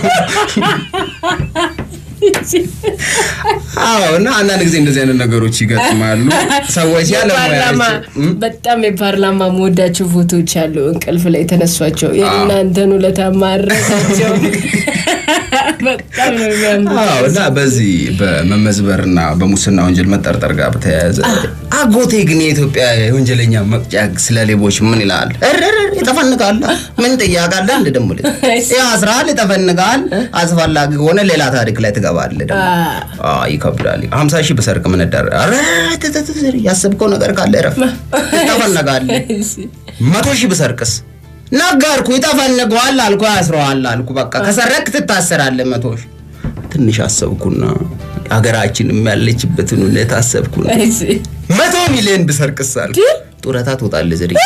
አዎ እና አንዳንድ ጊዜ እንደዚህ አይነት ነገሮች ይገጥማሉ። ሰዎች ያለ የፓርላማ ሙያቸው በጣም የፓርላማ መወዳቸው ፎቶዎች አሉ። እንቅልፍ ላይ የተነሷቸው የእናንተን ውለታ ማረሳቸው በጣም ነው የሚያምሩት። አዎ እና በዚህ በመመዝበርና በሙስና ወንጀል መጠርጠር ጋር በተያያዘ አጎቴ ግን የኢትዮጵያ የወንጀለኛ መቅጫ ስለ ሌቦች ምን ይላል? እርር ይጠፈንጋል። ምን ጥያቄ አለ? አንድ ደግሞ ልጅ ያስራል፣ ይጠፈንጋል። አስፈላጊ ከሆነ ሌላ ታሪክ ላይ ትገባለህ። ደግሞ አዎ ይከብዳል። ሀምሳ ሺህ ብሰርቅ ምን ዳር ያሰብከው ነገር ካለ ረፍ ይጠፈነጋለህ። መቶ ሺህ ብሰርቅስ ነገርኩ፣ ይጠፈንገዋል አልኩ፣ ያስረዋል አልኩ። በቃ ከሰረክ ትታሰራለህ። መቶ ሺህ ትንሽ አሰብኩና ሀገራችንም ያለችበትን ሁኔታ አሰብኩና እሺ። መቶ ሚሊዮን ብሰርቅስ አልኩ። ጡረታ ትወጣለህ ዝሪ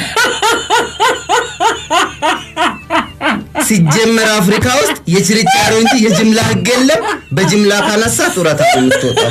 ሲጀመር አፍሪካ ውስጥ የችርቻሮ እንጂ የጅምላ ህግ የለም። በጅምላ ካነሳ ጡረታ ነው የምትወጣው።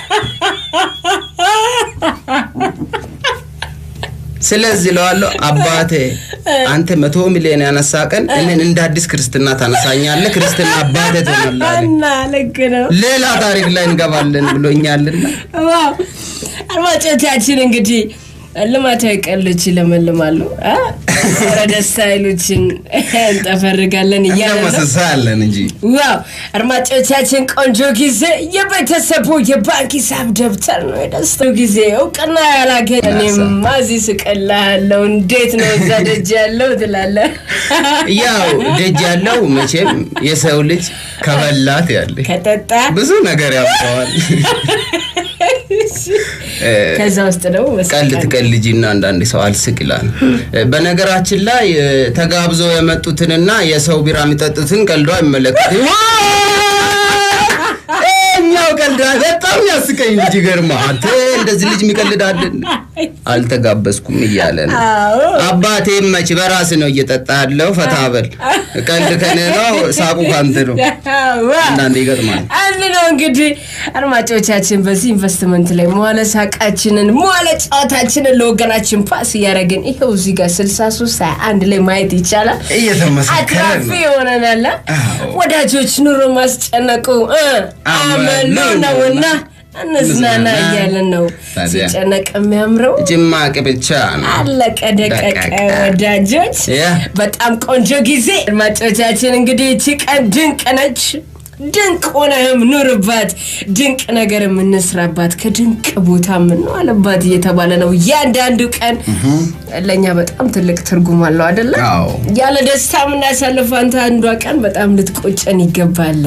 ስለዚህ ለዋለሁ አባቴ አንተ መቶ ሚሊዮን ያነሳ ቀን እኔን እንደ አዲስ ክርስትና ታነሳኛለህ። ክርስትና አባቴ ትሆናለህ። እና ልክ ነው። ሌላ ታሪክ ላይ እንገባለን ብሎኛልና ዋው አድማጮቻችን እንግዲህ ልማታዊ ቀልዶች ይለመልማሉ። አ? ኧረ ደስታ ኃይሎችን እንጠፈርጋለን እያለ ነው። መሰሳለን እንጂ ዋው አድማጮቻችን ቆንጆ ጊዜ የቤተሰቡ የባንክ ሂሳብ ደብተር ነው የደስታው ጊዜ እውቅና ያላገኘ እኔማ እዚህ ስቀልሃለሁ እንዴት ነው እዛ ደጅ ያለው ትላለህ ያው ደጅ ያለው መቼም የሰው ልጅ ከበላት ያለ ከጠጣ ብዙ ነገር ያውቀዋል። ከዛ ውስጥ ደግሞ ቀልድ መስቀል ትቀልጂና አንዳንድ ሰው አልስቅ ይላል። በነገራችን ላይ እ፣ ተጋብዘው የመጡትንና የሰው ቢራ የሚጠጡትን ቀልዶ አይመለከትም። እኛው ቀልድ በጣም በጣም ያስቀኝ ልጅ ገርማ አንተ እንደዚህ ልጅ የሚቀልዳለን አልተጋበዝኩም እያለ ነው። አዎ አባቴ መች በራስ ነው እየጠጣ ያለው ፈታ በል ቀልድ ከኔ ነው ሳቁ ካንተ ነው። አንዳንዴ ይገጥማል። አንድ ነው እንግዲህ አድማጮቻችን፣ በዚህ ኢንቨስትመንት ላይ መዋለ ሳቃችንን መዋለ ጨዋታችንን ለወገናችን ፓስ እያደረግን ይኸው እዚህ ጋር 63 21 ላይ ማየት ይቻላል። እየተመሰከረ አትራፊ ነው። የሆነናላ አዎ። ወዳጆች ኑሮ ማስጨነቁ እ አመሉ ነውና እንዝናና እያለን ነው ታዲያ። ሲጨነቅ የሚያምረው ጭማቂ ብቻ ነው። አለቀ ደቀቀ ደቀቀ። ወዳጆች ያ። በጣም ቆንጆ ጊዜ አድማጮቻችን እንግዲህ እቺ ቀን ድንቅ ነች ድንቅ ሆነህም ኑርባት ድንቅ ነገር የምንስራባት ከድንቅ ቦታ የምንዋለባት እየተባለ ነው እያንዳንዱ ቀን ለእኛ በጣም ትልቅ ትርጉም አለው አደለ አዎ ያለ ደስታ የምናሳልፍ አንተ አንዷ ቀን በጣም ልትቆጨን ይገባል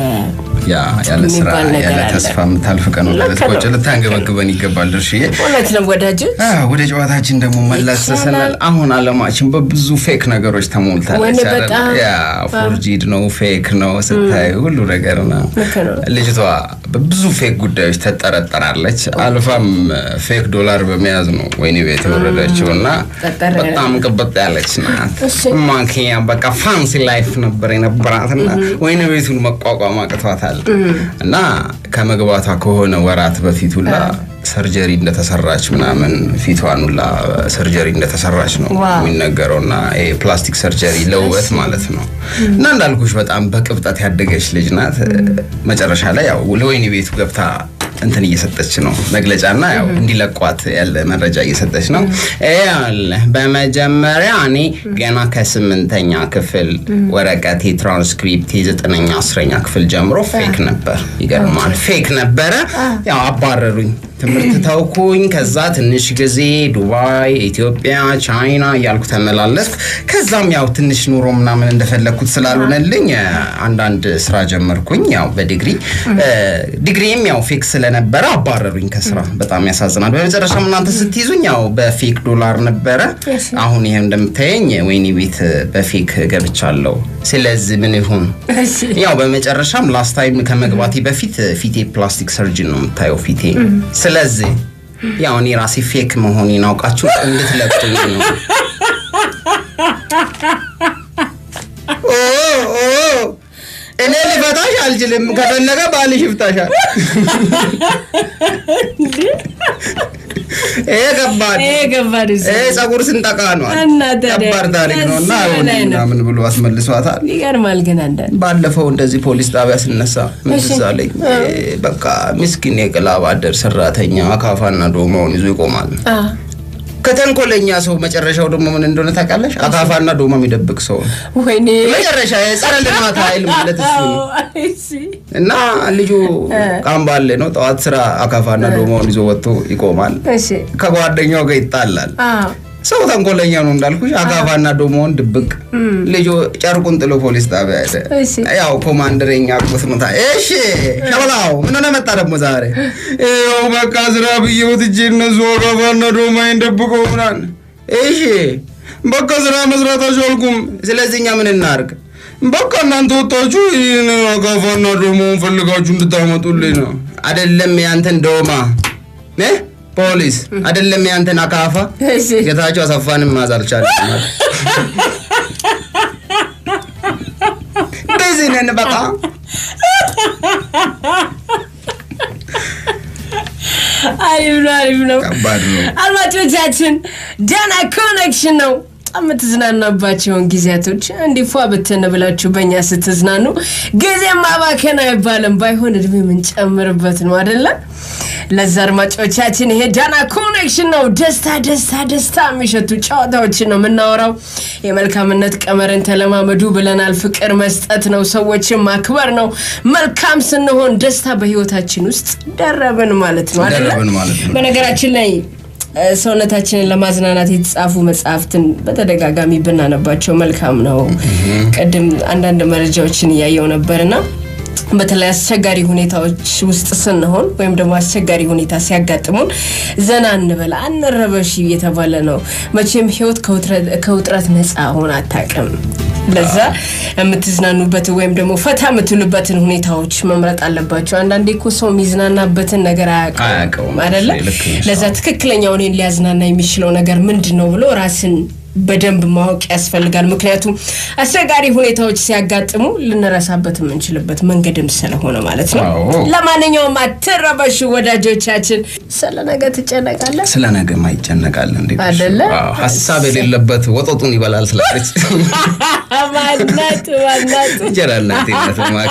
ያ ያለ ስራ የሚባል ነገር ያለ አለ። ተስፋ የምታልፍ ቀን ወደ ልክ ነው። ቆጭ ልታንገበግበን ይገባል ድርሽዬ። እውነት ነው ወዳጆች አ፣ ወደ ጨዋታችን ደግሞ መለስ ይቻላል። ስንል አሁን አለማችን በብዙ ፌክ ነገሮች ተሞልታለች። ወይኔ አይደል? በጣም። ያ ፎርጂድ ነው ፌክ ነው ስታይ ሁሉ ነገር ነው። ልክ ነው። ልጅቷ በብዙ ፌክ ጉዳዮች ተጠረጠራለች። አልፋም ፌክ ዶላር በመያዝ ነው ወይኔ ቤት የወረደችው እና ጠጠር ያለ። በጣም ቅብጥ ያለች ናት። እሺ። ማኪያ በቃ ፋንሲ ላይፍ ነበር የነበራት እና ወይኔ ቤቱን መቋቋም አቅቷታል እና ከመግባቷ ከሆነ ወራት በፊት ሁላ ሰርጀሪ እንደተሰራች ምናምን ፊቷን ሁላ ሰርጀሪ እንደተሰራች ነው ዋው። የሚነገረው እና ይሄ ፕላስቲክ ሰርጀሪ ለውበት ማለት ነው እና እንዳልኩሽ በጣም በቅብጠት ያደገች ልጅ ናት። መጨረሻ ላይ ያው ለወይኒ ቤቱ ገብታ እንትን እየሰጠች ነው መግለጫና ያው እንዲለቋት ያለ መረጃ እየሰጠች ነው። ይኸውልህ በመጀመሪያ እኔ ገና ከስምንተኛ ክፍል ወረቀቴ ትራንስክሪፕት የዘጠነኛ አስረኛ ክፍል ጀምሮ ፌክ ነበር። ይገርማል፣ ፌክ ነበረ። ያው አባረሩኝ። ትምህርት ተውኩኝ። ከዛ ትንሽ ጊዜ ዱባይ፣ ኢትዮጵያ፣ ቻይና እያልኩ ተመላለስኩ። ከዛም ያው ትንሽ ኑሮ ምናምን እንደፈለግኩት ስላልሆነልኝ እ፣ አንዳንድ ስራ ጀመርኩኝ። ያው በዲግሪ እ፣ ዲግሪም ያው ፌክ ስለነበረ አባረሩኝ ከስራ። በጣም ያሳዝናል። በመጨረሻም እናንተ ስትይዙኝ ያው በፌክ ዶላር ነበረ። አሁን ይሄ እንደምታየኝ ወይኒ ቤት በፌክ ገብቻለሁ። ስለዚህ ምን ይሁን ያው በመጨረሻም ላስት ታይም ከመግባቴ በፊት ፊቴ ፕላስቲክ ሰርጅን ነው የምታየው ፊቴ። ስለዚህ ያው እኔ ራሴ ፌክ መሆኔን አውቃችሁ እንድትለቁኝ ነው። ኦ ኦ እኔ ልፈታሽ አልችልም። ከፈለገ ባልሽ ይፍታሻል። ይሄ ከባድ ይሄ ከባድ እዚህ ይሄ ጸጉር ስንጠቃ ነው። እና ታዲያ ከባድ ታሪክ ነው እና ከዚህ በላይ ነው። ምናምን ብሎ አስመልሷታል። ይገርማል ግን አንዳንድ ባለፈው እንደዚህ ፖሊስ ጣቢያ ስነሳ ምን ትዝ አለኝ። በቃ ምስኪን የቅላብ አደር ሰራተኛ አካፋና ዶማውን ይዞ ይቆማል። አ፣ ከተንኮለኛ ሰው መጨረሻው ደግሞ ምን እንደሆነ ታውቃለሽ? አካፋና ዶማ የሚደብቅ ሰው ነው። ወይኔ መጨረሻ የጸረ ልማት ኃይል ማለት እሱ ነው። አዎ፣ አይ ሲ። እና ልጁ ቃምባሌ ነው። ጠዋት ስራ አካፋና ዶማውን ይዞ ወጥቶ ይቆማል። እሺ ከጓደኛው ጋር ይጣላል። አ፣ ሰው ተንኮለኛ ነው እንዳልኩሽ። አካፋና ዶሞውን ድብቅ ልጁ ጨርቁን ጥሎ ፖሊስ ጣቢያ ሄደ። እሺ። ያው ኮማንደረኛ ቁስ ምታ እሺ ሸበላው ምን ሆነ መጣ ደግሞ ዛሬ? ያው በቃ ስራ ብዬውት እጄ እነሱ አካፋና ዶማዬን ደብቀው ምናምን። እሺ በቃ ስራ መስራት አልቻልኩም። ስለዚህ እኛ ምን እናርግ? በቃ እናንተ ወጣችሁ ይህን አካፋና ዶማውን ፈልጋችሁ እንድታመጡልኝ ነው። አይደለም ያንተን ዶማ እ ፖሊስ አይደለም ያንተን አካፋ እሺ ጌታቸው አሰፋንም ማዝ አልቻለም። በዚህ ነን በቃ አሪፍ ነው አሪፍ ነው ከባድ ነው። አድማጮቻችን ደህና ኮኔክሽን ነው በጣም የምትዝናናባቸውን ጊዜያቶች እንዲፏ ብትን ብላችሁ በእኛ ስትዝናኑ ጊዜ ማባከን አይባልም ባይሆን እድሜ የምንጨምርበት ነው አደለም ለዛ አድማጮቻችን ይሄ ዳና ኮኔክሽን ነው ደስታ ደስታ ደስታ የሚሸቱ ጨዋታዎችን ነው የምናወራው የመልካምነት ቀመርን ተለማመዱ ብለናል ፍቅር መስጠት ነው ሰዎችን ማክበር ነው መልካም ስንሆን ደስታ በህይወታችን ውስጥ ደረብን ማለት ነው አይደለ? ደረብን ማለት ነው። በነገራችን ላይ እ፣ ሰውነታችንን ለማዝናናት የተጻፉ መጽሐፍትን በተደጋጋሚ ብናነባቸው መልካም ነው ቅድም አንዳንድ መረጃዎችን እያየው ነበርና በተለይ አስቸጋሪ ሁኔታዎች ውስጥ ስንሆን ወይም ደግሞ አስቸጋሪ ሁኔታ ሲያጋጥሙን ዘና እንበል አንረበሽ እየተባለ ነው መቼም ህይወት ከውጥረት- ከውጥረት ነፃ ሆን አታውቅም ለዛ የምትዝናኑበትን ወይም ደግሞ ፈታ የምትሉበትን ሁኔታዎች መምረጥ አለባቸው። አንዳንዴ እኮ ሰው የሚዝናናበትን ነገር አያውቀውም። አያውቀውም አይደለ? ልክ ነሽ። ለዛ ትክክለኛው እኔን ሊያዝናና የሚችለው ነገር ምንድን ነው ብሎ ራስን በደንብ ማወቅ ያስፈልጋል። ምክንያቱም አስቸጋሪ ሁኔታዎች ሲያጋጥሙ ልንረሳበት የምንችልበት መንገድም ስለሆነ ማለት ነው። አዎ። ለማንኛውም አትረበሹ ወዳጆቻችን። ስለ ነገ ትጨነቃለህ? ስለ ነገ ማይጨነቃል እንዴ? አይደለ? አዎ፣ ሀሳብ የሌለበት ወጦጡን ይበላል ስላለች ማናት ማናት እንጀራ እናቴነት ማኪ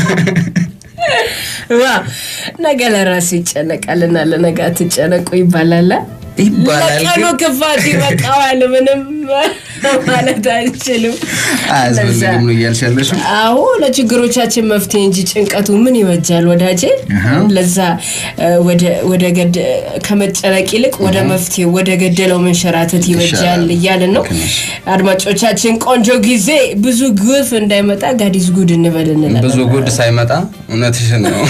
ዋ ነገ ለራሱ ይጨነቃልና ለነገ አትጨነቁ ይባላል። ይባላል ለቀኑ ግን ክፋት ይበቃዋል። ምንም ማለት አይችልም። አያስፈልግም ነው እያልሽ ያለሽው? አዎ ለችግሮቻችን መፍትሄ እንጂ ጭንቀቱ ምን ይበጃል ወዳጄ። አሃ። ለዛ እ፣ ወደ- ወደ ገድ ከመጨነቅ ይልቅ ወደ መፍትሄ ወደ ገደለው መንሸራተት ይበጃል ይሻላል። እያልን ነው። ልክ ነሽ። አድማጮቻችን ቆንጆ ጊዜ ብዙ ግፍ እንዳይመጣ ጋዲስ ጉድ እንበል እንላለን። ብዙ ጉድ ሳይመጣ እውነትሽን ነው።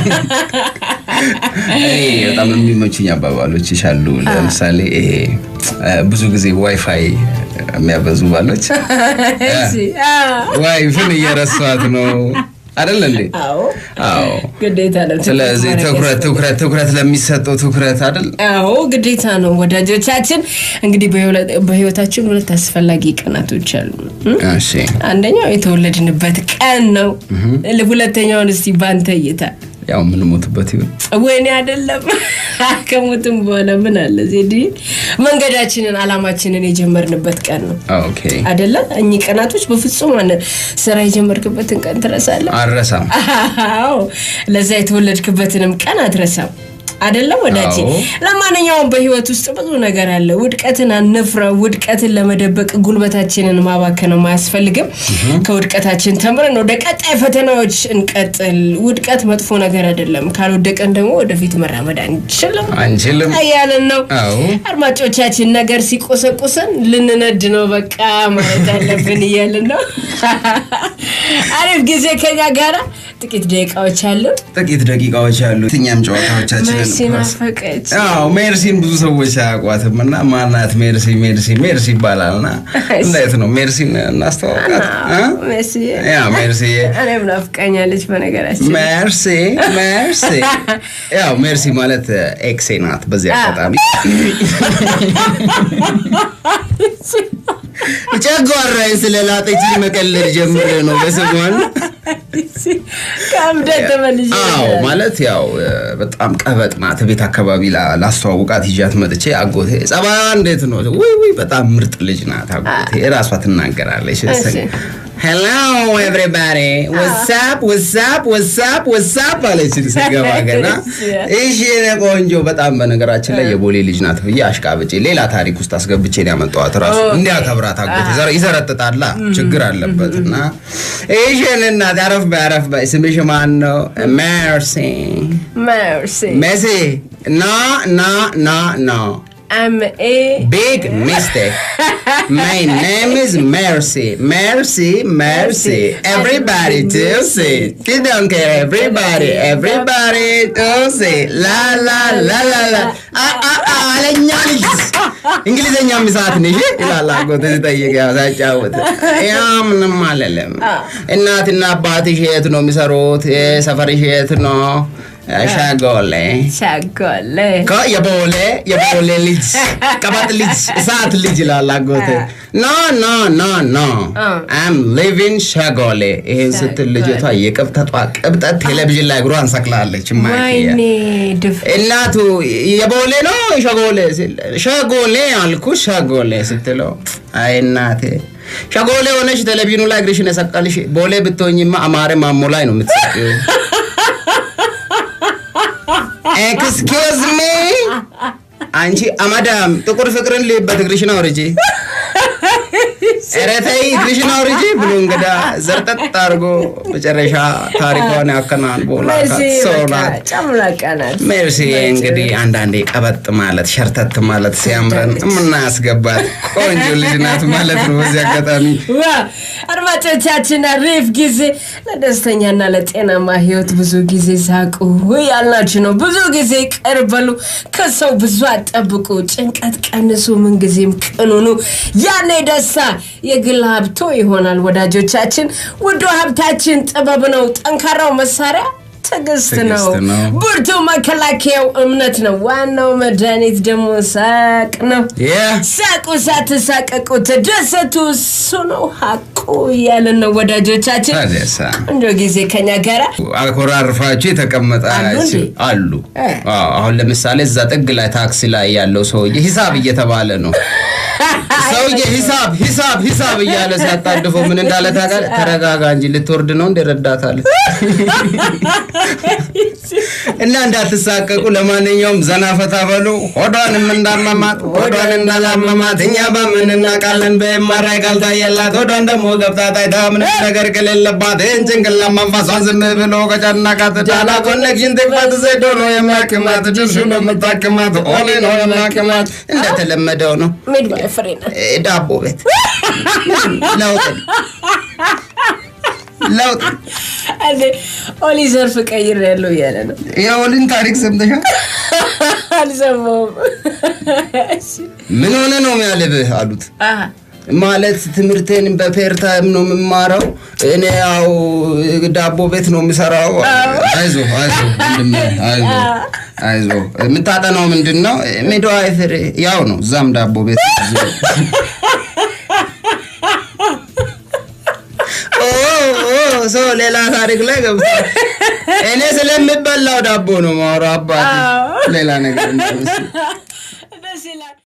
እኔ በጣም የሚመቹኝ አባባሎች ይሻሉ። ለምሳሌ ይሄ እ፣ ብዙ ጊዜ ዋይፋይ የሚያበዙ ባሎች እሺ፣ አዎ። ዋይፍን እየረሷት ነው አይደል እንዴ? አዎ አዎ። ግዴታ ነው። ስለዚህ ማድረግ ትኩረት ያስፈልጋል። ትኩረት ትኩረት ለሚሰጠው ትኩረት አይደል? አዎ ግዴታ ነው። ወዳጆቻችን እንግዲህ በህይወት- በህይወታችን ሁለት አስፈላጊ ቀናቶች አሉ። እም? እሺ አንደኛው የተወለድንበት ቀን ነው። ሁለተኛውን እስቲ ባንተ እይታ ያው የምንሞትበት ይሁን ወይኔ አይደለም ከሞትም በኋላ ምን አለ ዜድ መንገዳችንን አላማችንን የጀመርንበት ቀን ነው ኦኬ አይደለ? እኚህ ቀናቶች በፍጹም አነ ስራ የጀመርክበትን ቀን ትረሳለህ? አልረሳም። አዎ ለዛ የተወለድክበትንም ቀን አትረሳም አይደለም ወዳጄ። አዎ። ለማንኛውም በህይወት ውስጥ ብዙ ነገር አለ። ውድቀትን አንፍራው። ውድቀትን ለመደበቅ ጉልበታችንን ማባከንም አያስፈልግም። ከውድቀታችን ተምረን ወደ ቀጣይ ፈተናዎች እንቀጥል። ውድቀት መጥፎ ነገር አይደለም። ካልወደቀን ደግሞ ወደፊት መራመድ አንችልም አንችልም። እያልን ነው። አዎ አድማጮቻችን ነገር ሲቆሰቁሰን ልንነድ ነው በቃ ማለት አለብን እያልን ነው። አሪፍ ጊዜ ከኛ ጋራ ጥቂት ደቂቃዎች አሉ። ጥቂት ደቂቃዎች አሉ። የትኛም ጨዋታዎቻችንን መርሲ ናፈቀች። አዎ ሜርሲን ብዙ ሰዎች አያውቋትም እና ማናት ሜርሲ ሜርሲ ሜርሲ ይባላል እና እንዴት ነው ሜርሲን እናስተዋውቃት እ? ሜርሲ ያ ሜርሲ እኔም ናፍቃኛለች በነገራችን ሜርሲ ሜርሲ ያው ሜርሲ ማለት ኤክሴ ናት በዚህ አጋጣሚ ጨጓራዬን ስለላጠች መቀለድ ጀምሬ ነው በስሟን ከእብደት ተመልሼ አዎ ማለት ያው እ፣ በጣም ቀበጥ ናት። ቤት አካባቢ ላ- ላስተዋውቃት ይዣት መጥቼ አጎቴ ጸባያ እንዴት ነው? ውይ ውይ በጣም ምርጥ ልጅ ናት አጎቴ እራሷ ትናገራለች። እሺ። ሄሎ ኤቭሪባዲ ወሳፕ ወሳፕ ወሳፕ ወሳፕ አለች ስገባ ገና። እሺ የኔ ቆንጆ በጣም በነገራችን ላይ የቦሌ ልጅ ናት ብዬ አሽቃብጬ ሌላ ታሪክ ውስጥ አስገብቼ ነው ያመጣኋት። ራሱ እንዲያከብራት አጎቴ ዘረ- ይዘረጥጣላ ችግር አለበት እና እሺ የኔ እናት አረፍ በይ አረፍ በይ ስምሽ ማን ነው? ሜርሲ ሜርሲ ሜሲ ና ና ና ና ኤም ኤ Big mistake. My name is Mercy. Mercy, Mercy. Everybody to see. You don't care. Everybody, everybody to see. La la la la la. Ah ah ah. አለኛ ልጅ እንግሊዘኛ ምሳት ነሽ ይላል አጎቴ ሲጠይቅ ያው ሳጫወት ያ ምንም አለለም። እናትና አባትሽ የት ነው የሚሰሩት? ሰፈርሽ የት ነው? ሸጎሌ ሻጎሌ እኮ የቦሌ የቦሌ ልጅ ቀበጥ ልጅ እሳት ልጅ ይላል አጎቴ። ኖ ኖ ኖ ኖ አም ሊቪንግ ሸጎሌ። ይሄን ስትል ልጅቷ የቅብጠቷ ቅብጠት ቴሌቪዥን ላይ እግሯን ሰቅላለች። ማኪያ ወይኔ ድፍ እናቱ የቦሌ ነው ሸጎሌ ሲል ሸጎሌ አልኩ ሸጎሌ ስትለው አይ እናቴ ሸጎሌ ሆነሽ ቴሌቪዥኑ ላይ እግርሽን የሰቀልሽ ቦሌ ብትሆኝማ አማረ ማሞ ላይ ነው የምትሰቂው። ኤክስኪውዝ ሚ አንቺ አማዳም ጥቁር ፍቅርን ልይበት እግርሽን አውርጂ። ኧረ ተይ እግርሽን አውርጂ ብሎ እንግዳ ዘርጠጥ አድርጎ መጨረሻ ታሪኳን ያከናንቦላታት መርሲ ሰው በቃ ናት። ጨምላቃ ናት። ሜርሲ እንግዲህ አንዳንዴ ቀበጥ ማለት ሸርተት ማለት ሲያምረን የምናስገባት ቆንጆ ልጅ ናት ማለት ነው። በዚህ አጋጣሚ ዋ አድማጮቻችን አሪፍ ጊዜ ለደስተኛና ለጤናማ ህይወት ብዙ ጊዜ ሳቁ ያልናችሁ ነው። ብዙ ጊዜ ቅር በሉ፣ ከሰው ብዙ አጠብቁ፣ ጭንቀት ቀንሱ፣ ምንጊዜም ቅኑኑ። ያኔ ደስታ የግል ሀብቶ ይሆናል። ወዳጆቻችን ውዱ ሀብታችን ጥበብ ነው። ጠንካራው መሳሪያ ትዕግስት ነው። ትዕግስት ነው። ብርቱ መከላከያው እምነት ነው። ዋናው መድኃኒት ደግሞ ሳቅ ነው። ሳቁ፣ ሳትሳቀቁ ተደሰቱ፣ እሱ ነው ሀቁ እያለን ነው ወዳጆቻችን። ታዲያሳ እንደ ጊዜ ከኛ ጋራ አኮራርፋችሁ የተቀመጣችሁ እንዴ? አሉ። እ። አዎ፣ አሁን ለምሳሌ እዛ ጥግ ላይ ታክሲ ላይ ያለው ሰውዬ ሂሳብ እየተባለ ነው። ሰውዬ ሂሳብ ሂሳብ ሂሳብ እያለ ሲያጣድፈው ምን እንዳለ ታውቃለህ? ተረጋጋ እንጂ ልትወርድ ነው እንደ ረዳታለ እና እንዳትሳቀቁ። ለማንኛውም ዘና ፈታ በሉ። ሆዷንም እንዳመማት ሆዷን እንዳላመማት እኛ በምን እናውቃለን? በኤምአርአይ ካልታየላት ሆዷን ደግሞ ገብታ ታይታ ምንም ነገር ከሌለባት ይህን ጭንቅላት መንፈሷን ዝም ብሎ ከጨነቃት ዳላ ኮኔክሽን ትክፈት ዘዶ ነው የሚያክማት ድርሹ ነው የምታክማት ኦሌ ነው የሚያክማት። እንደተለመደው ነው ሚድዋይ ፍሬ ናት። እ፣ ዳቦ ቤት ለውጥ ለውጥ እንዴ ኦሊ ዘርፍ ቀይር ያለው እያለ ነው። የኦሊን ታሪክ ሰምተሻል? አልሰማሁም። እሺ። ምን ሆነ ነው የሚያልብህ አሉት። አሃ። ማለት ትምህርቴን በፔር ታይም ነው የምማረው። እኔ ያው ዳቦ ቤት ነው የምሰራው። አይዞ አይዞ ወንድሜ፣ አይዞ አይዞ። የምታጠናው ምንድን ነው? ሚድዋይፈሪ ያው ነው። እዛም ዳቦ ቤት እዚሁ። ኦ ኦ፣ ሰው ሌላ ታሪክ ላይ ገብቷል። እኔ ስለሚበላው ዳቦ ነው የማወራው አባቴ፣ ሌላ ነገር እንዳይመስል። ደስ ይላል።